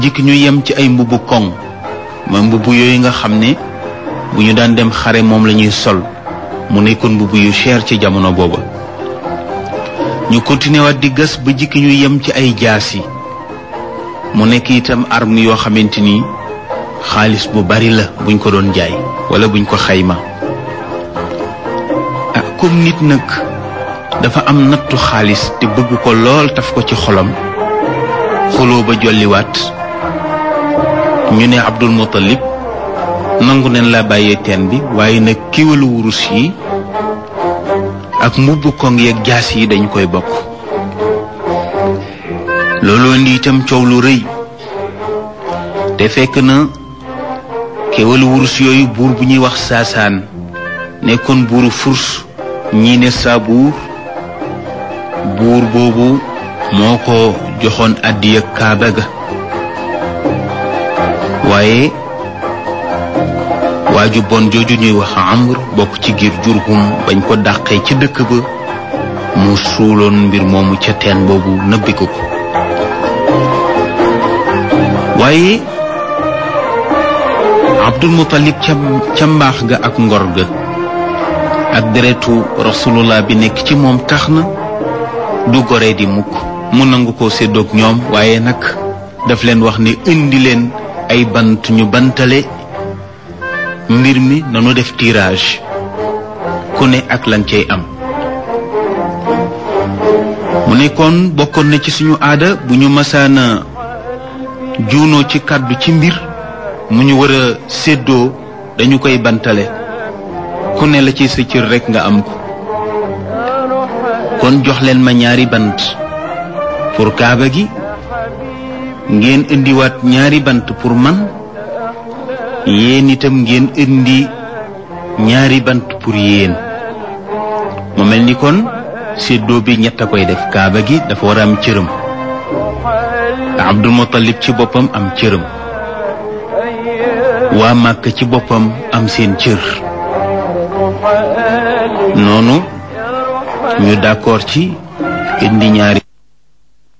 jikk ñu yem ci ay mbubu koŋ ma mbubu yooyu nga xam ne bu ñu daan dem xare moom la ñuy sol mu nekkoon mbubu yu cher ci jamono booba ñu continué waat di gas ba jikki ñu yem ci ay jaas yi mu nekk itam arme yoo xamante ni xaalis bu bari la buñ ko doon jaay wala buñ ko xayma ah comme nit nag dafa am nattu xaalis te bëgg ko lool taf ko ci xolam xuloo ba jolliwaat ñu ne Abdul Muttalib nangu neen la bàyyee teen bi waaye nag kiwalu wurus yi ak mbubb koŋ yeeg jaas yi dañ koy bokk looloo indi itam coow lu rëy te fekk na kiwalu wurus yooyu buur bu ñuy wax saasaan nekkoon buuru furs ñii ne saabuur buur boobu moo ko joxoon àddiya kaaba ga waaye waaju bon jooju ñuy wax amr bokk ci giir jurhum bañ ko dàqee ci dëkk ba mu suuloon mbir moomu ca teen boobu nëbbi ko ko waaye abdul muttalib ca ca mbaax ga ak ngor ga ak deretu rasulullah bi nekk ci moom tax na du goree di mukk mu nangu ko séddoog ñoom waaye nag daf leen wax ne indi leen ay bant ñu bantale mbir mi nanu def tirage ku ne ak lan cay am mu nekkoon bokkoon na ci suñu aada bu ñu masaana juunoo ci kàddu ci mbir mu ñu war a séddoo dañu koy bantale ku ne la ci sa cër rekk nga am ko kon jox leen ma ñaari bant pour kaaba gi ngeen indiwaat ñaari bant pour man yéen itam ngeen indi ñaari bant pour yéen mu mel ni kon séddoo bi ñett a koy def kaaba gi dafa war a am cërëm Abdul Muttalib ci boppam am cërëm waa Màkk ci boppam am seen cër noonu ñu d'accord ci indi ñaari